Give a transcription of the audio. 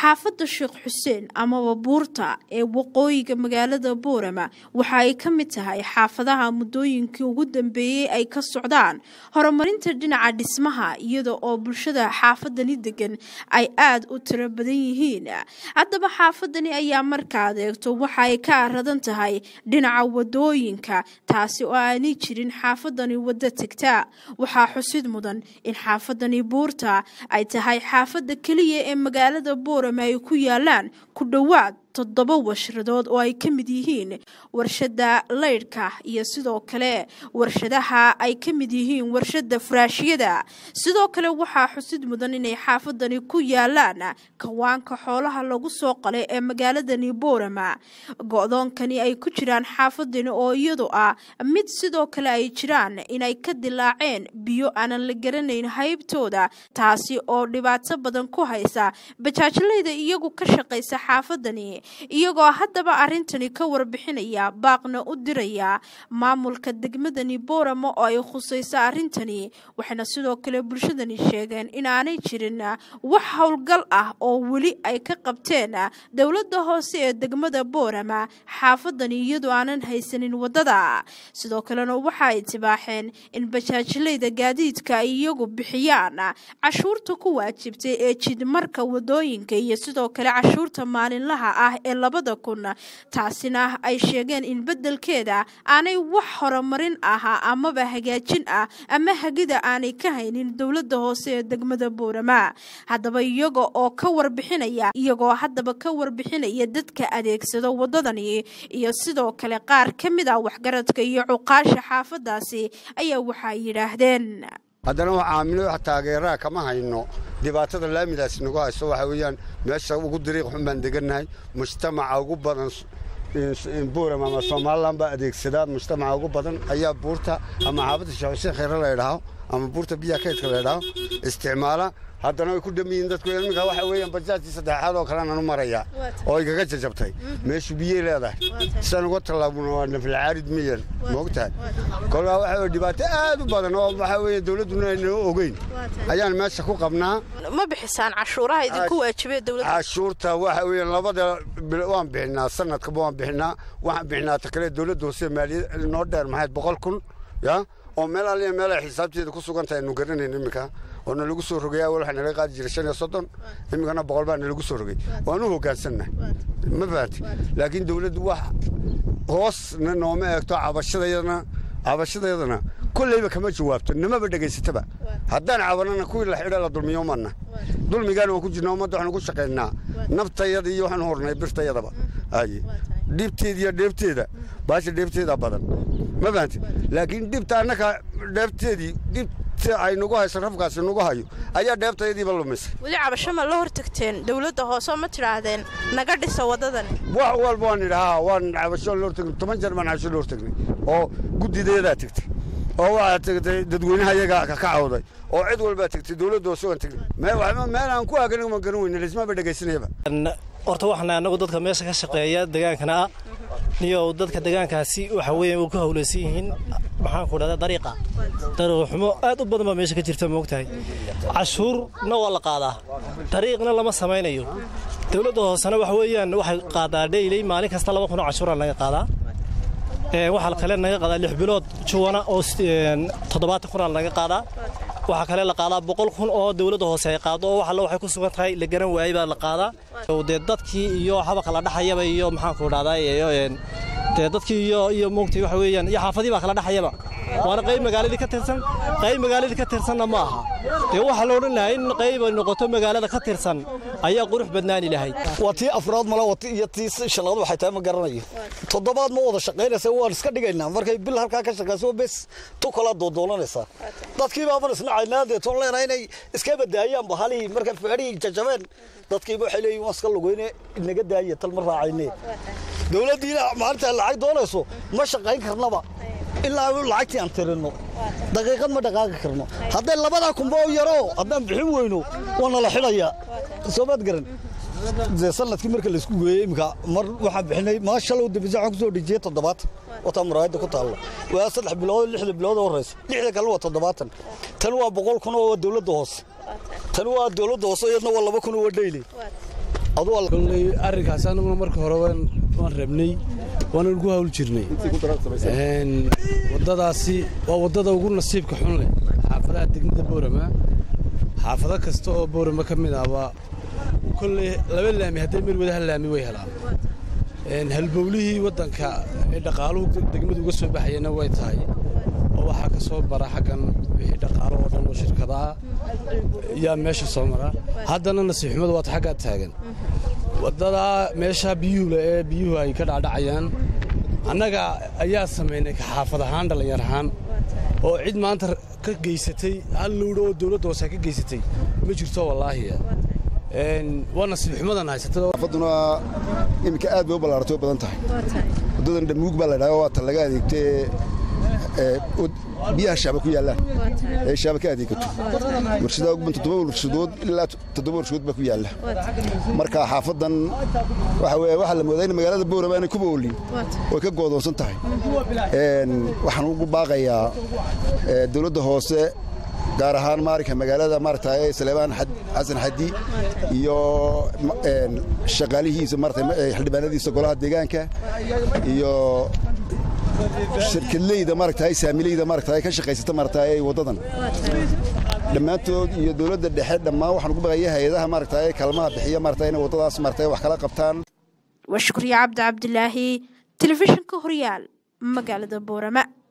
xaafadda sheekh xuseen amaba buurta ee waqooyiga magaalada boorama waxa ay ka mid tahay xaafadaha muddooyinkii ugu dambeeyey ay ka socdaan horumarinta dhinaca dhismaha iyada oo bulshada xaafadani degan ay aada u tiro badan yihiin haddaba xaafadani ayaa marka adeegto waxa ay ka aradan tahay dhinaca wadooyinka taasi oo aanay jirin xaafadani waddo tegta waxaa xusid mudan in xaafadani buurta ay tahay xaafadda keliya ee magaalada boorama ay ku yaalaan ku dhowaad toddoba washradood oo ay ka mid yihiin warshada leydhka iyo sidoo kale warshadaha ay ka mid yihiin warshada furaashiyada sidoo kale waxaa xusid mudan inay xaafadani ku yaalaan kawaanka xoolaha lagu soo qalay ee magaaladani boorama go-doonkani ay ku jiraan xaafadani oo iyadu ah mid sidoo kale ay jiraan inay ka dilaaceen biyo aanan la garanayn haybtooda taasi oo dhibaato badan ku haysa bajaajlayda iyagu ka shaqaysa xaafadani iyagoo haddaba arrintani ka warbixinaya baaqna u diraya maamulka degmadani boorama oo ay khusayso arrintani waxayna sidoo kale bulshadani sheegeen inaanay jirin wax howlgal ah oo weli ay ka qabteen dowladda hoose ee degmada boorama xaafadani iyadoo aanan haysanin waddada sidoo kalena waxa ay tibaaxeen in bajaajlayda gaadiidka ay iyagu bixiyaan cashuurta ku waajibtay ee jidmarka wadooyinka iyo sidoo kale cashuurta maalinlaha ah ee labada kun taasina ay sheegeen in beddelkeeda aanay wax horumarin ah amaba hagaajin ah ama hagida aanay ka haynin dowladda hoose ee degmada boorama haddaba iyaga oo ka warbixinaya iyagoo haddaba ka warbixinaya dadka adeegsada waddadani iyo sidoo kale qaar ka mid ah waxgaradka iyo cuqaasha xaafadaasi ayaa waxay yidhaahdeen haddana wax caamilo wax taageeraa kama hayno dhibaatada laamidaas nagu hayso waxa weeyaan meesha ugu dariiq xun baan degannahay mujtamaca ugu badan buuram ama somalilan baa adeegsadaa mujtamaca ugu badan ayaa buurta ama xaafadda sheekh khayre la ydhaho ama buurta biyaha kaydka la ydhaho isticmaala haddana way ku dhamiyiin dadku iminka waxa weeyaan bajaajii saddexaad oo kalean anu marayaa oo ay kaga jajabtay meeshu biyey leedahay sidaan uga tallaabuna waa nafilcaarid miyan moogtahay kolkaa waxa weye dhibaato aad u badan oo waxa weeye dawladduna aynoo ogeyn ayaan meesha ku qabnaa ma bixisaan cashuuraha idinku waajibee dowladda cashuurta waxa weeye labada waan bixinaa sanadkaba waan bixinaa waxaan bixinaa ta kale dawladda hoose maaliyad noo dheer maxayd boqol kun ya oo meel alliya meel ay xisaabteeda ku sugan tahay aynu garanayn iminka oo nalagu soo rogay awal waxaa nalaga qaadi jiray shan iyo soddon iminkana boqol baa nalagu soo rogay waan u hoggaansannahay ma fahanti laakiin dawladdu wax hoosna nooma eegto cabashadayadana cabashadayadana kollayba kama jawaabto namaba dhegaysataba haddaan cabanana kuwii la xidha la dulmiyo manna dulmigaana waan ku jirnaa ummadda waxaanu ku shaqaynaa naftayada iyo waxaanu hornay birtayadaba aye dhibteeda iyo dheebteeda baasha dheebteeda badan ma fahanti laakiin dhibta annaka dheebteedii dhib ay nagu hayso rafkaasi nagu hayo ayaa dheebtayadiiba lumisay weli cabasho ma la hortagteen dowladda hoose ma tidhaahdeen naga dhisa waddadani wax walba waan idhi haa waan cabasho la hortagnay toban jeer baan cabasho la hortagnay oo guddideedaa tegtay oo waxaa tegtay dadweynaha iyaga ka cawday oo cid walbaa tegtay dowladda hoose waan tegnay meel aan ku aagan ma garan weyne lismaba dhegaysanayaba horta waxaana annagu dadka meesha ka shaqeeya degaankana ah niyo dadka degaankaasi waxa weeye u ka howlaysan yihiin maxaan ku dhahdaa dariiqa dariiq xumo aad u badan baa meesha ka jirta moogtahay cashuurna waa la qaadaa dariiqna lama samaynayo dowladda hoosena waxa weeyaan waxay qaadaa dheyley maalin kasta laba kun oo cashuuraa naga qaadaa waxaa kale naga qaadaa lix bilood juwana oo toddobaatan kunaa naga qaadaa waxaa kale la qaadaa boqol kun oo dowladda hoose ay qaado oo waxalla waxay ku sugan tahay la garan waayey baa la qaadaa dee dadkii iyo habaka la dhaxayaba iyo maxaanku dhahdaa dee dadkii iyo iyo moogtay waxa weeyaan iyo xaafadii baa kala dhaxayaba waana qayb magaaladii ka tirsan qayb magaaladii ka tirsanna ma aha dee waxaa la odhan lahaa in qayb ay noqoto magaalada ka tirsan ayaa qurux badnaani lahayd waa tii afraad male iyo tii shanaad waxay tahay ma garanayo toddobaad ma wada shaqaynaysa waan iska dhigaynaa markay bil halkaa ka shaqayso bes tu kala doodoonanaysaa dadkii baaban isnacaynaa dee toon leenahay inay iska badaayaan bahalihii markay feedhihii jajabeen dadkiiba waxay leeyihin waan iska lugeyne inaga daaya tal ma raacayne dowladdiina maalinta lacag doonayso ma shaqayn karnaba ilaa lacagtii aan tirinno daqiiqad ma dhaqaaqi karno hadday labadaa kunba oo yaro haddaan bixin weyno waana la xidhayaa soomaad garan dee sanadkii marka laisku geeyey imika mar waxaan bixinay maa shalay dambisa waxaan kusoo dhejiyey toddobaatan wataa muraayadda ku taalla waa saddex bilood lixda bilood oo horeysa lixda kale waa toddobaatan tan waa boqol kun oo waa dowladda hoose tan waa dowladda hoose iyadna waa laba kun oo waa dheyli kolley arrinkaas anaguna marka hore waan rabnay waanan ku hawl jirnay waddadaasi waa waddada ugu nasiibka xun leh xaafadaha degmada boorama xaafado kasta oo boorama ka mid ahba kolley laba laami hadday meel wada hal laami way helaan halbowlihii waddanka ee dhaqaaluhu degmadu uga soo baxayana way tahay oo waxaa ka soo bara xaggan wixii dhaqaalo oo dhan oo shirkadaha yaa meesha soo mara haddana nasiibxumadu waata xaggaa taagan waddadaa meeshaa biyuhule ee biyuhu ay ka dhacdhacayaan annaga ayaa samaynay ka xaafad ahaan dhallinyar ahaan oo cid maanta ka geysatay hal lowdho oo dowladda hoose ka geysatay ma jirto wallaahiya waa nasiibxumadan haysatada xaafaduna iminka aad bay u ballaaratay oo badan tahay waddadan dhamuug baa la dhaha waa tan laga adeegtee biyaha shaaba ku yaallaan ee shaaba ka adeegato warshadaa ugu ban toddoba warshadood ilaa toddoba warshadood baa ku yaalla marka xaafadan waxa weeye waxaa la moodaa in magaalada boorama aanay kuba oolin way ka goodoonsan tahay waxaan ugu baaqayaa dowladda hoose gaar ahaan maarinka magaalada maaragtay saleebaan xasan xadi iyo shaqaalihiisa maaragtay xildhibaanadiisa golaha deegaanka iyo shirkadleyda maaragtay saamileyda maaragtay ka shaqaysata maaragtay waddadan dhammaantood iyo dowladda dhexe dhammaan waxaan ugu baqaya hay-adaha maaragtay kaalmaha bixiya maaragtay inay waddadaas maaragtay wax kala qabtaan waa shukriye cabdi cabdilaahi telefishinka horyaal magaalada boorama